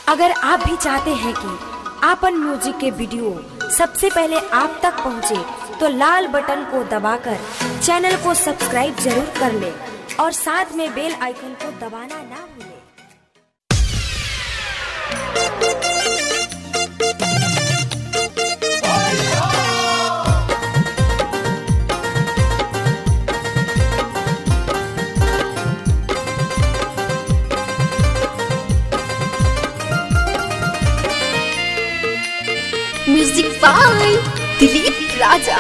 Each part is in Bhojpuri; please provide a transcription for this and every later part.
अगर आप भी चाहते हैं कि आपन म्यूजिक के वीडियो सबसे पहले आप तक पहुंचे, तो लाल बटन को दबाकर चैनल को सब्सक्राइब जरूर कर ले और साथ में बेल आइकन को दबाना ना भूलें। म्यूजिक बाय दिलीप राजा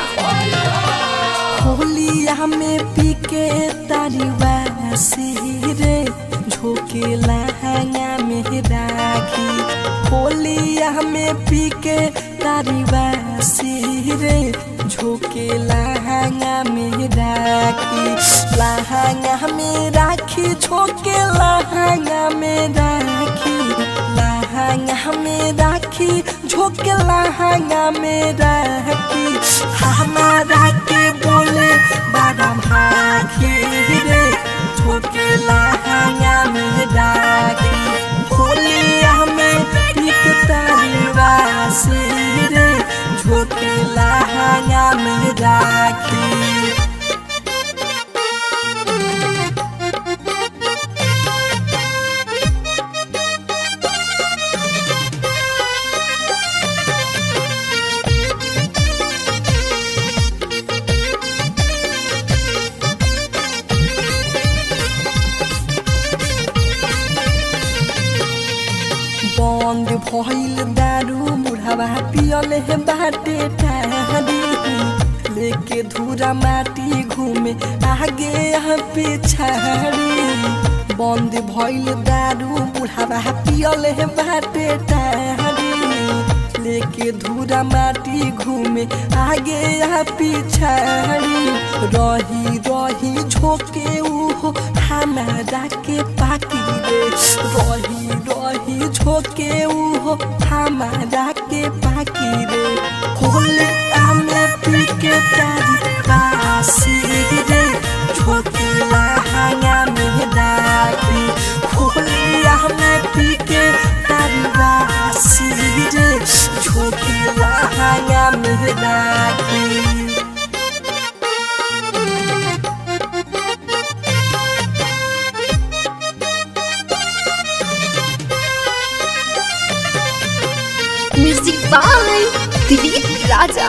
होलिया में पीके तारीवा रे झोके लहंगा में राखी होलिया में पीके तारीवा रे झोके लहंगा में राखी लहंगा में राखी झोके लहंगा में राखी लहंगा में राखी झोके लहंगा में राखी हमारा के बोले बड़ा भागी रे झोके लहंगा में राखी होलिया में निक तारीवासी रे झोके लहंगा में राखी बंद भइल दारू बुढ़ावा पियल है बाटे टारी लेके धूरा माटी घूमे आगे यहाँ पिछाड़ी बंद भइल दारू बुढ़ावा पियल है बाटे टारी लेके धूरा माटी घूमे आगे यहाँ पिछाड़ी रही रही झोंके उहो हमारा के पाकी रे रही रही झोंके उहो हमारा के पाकी रे होले आमे पी के तारी बासी रे झोंके लहंगा में डाकी होले आमे पी के तारी बासी रे झोंके लहंगा में डाकी म्यूजिक बाय दिलीप राजा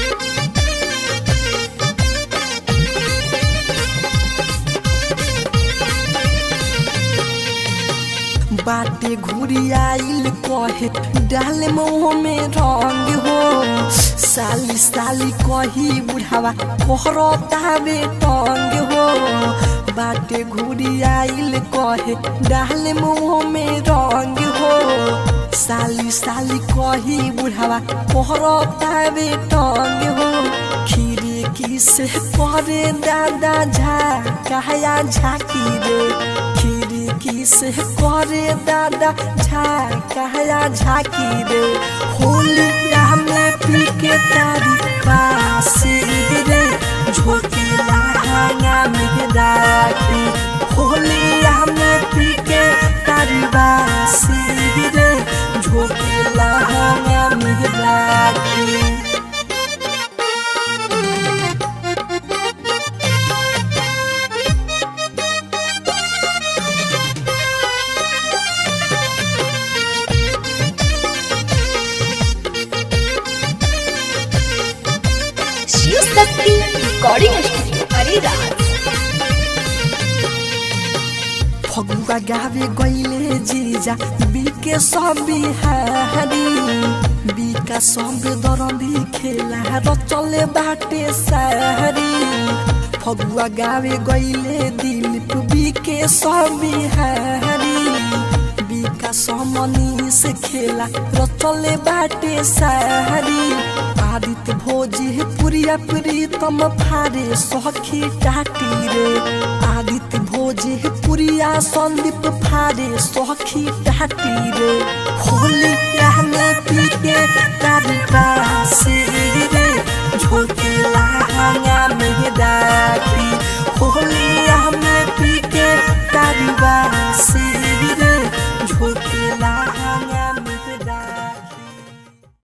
बाटे घुरी आइल कहे डाल मुँह में रंग हो साली साली कही बुढ़ावा कोहरता बेटंग हो बाटे घुरी आइल कहे डाल मुँह में रंग हो साली साली कही बुढ़ावा कोहरता बेटंग हो खीरी किसे करे दादा झा कहया झाकी रे खीरी किसे करे दादा झा कहया झाकी रे होलिया में पी के तारी बासी रे झोंकी लहंगा में राखी होलिया में पी के तारी बासी रे झोंकी लहंगा में राखी शिव शक्ति रिकॉर्डिंग स्टूडियो हरिराज फगुआ गावे गईले जीजा बीके सब बिहारी बीका सब दरंदी खेला र चले बाटे सारी फगुआ गावे गईले दिलीप बीके सब बिहारी बीका समनी से खेला र चले बाटे सारी आदित्य भोजी पुरिया प्रीतम फारे सखी टाटी रे आदित्य भोजे पुरिया संदीप फारे सखी टाटी रे होली में पी के तारी बासी रे झोंके लहंगा में डाकी होली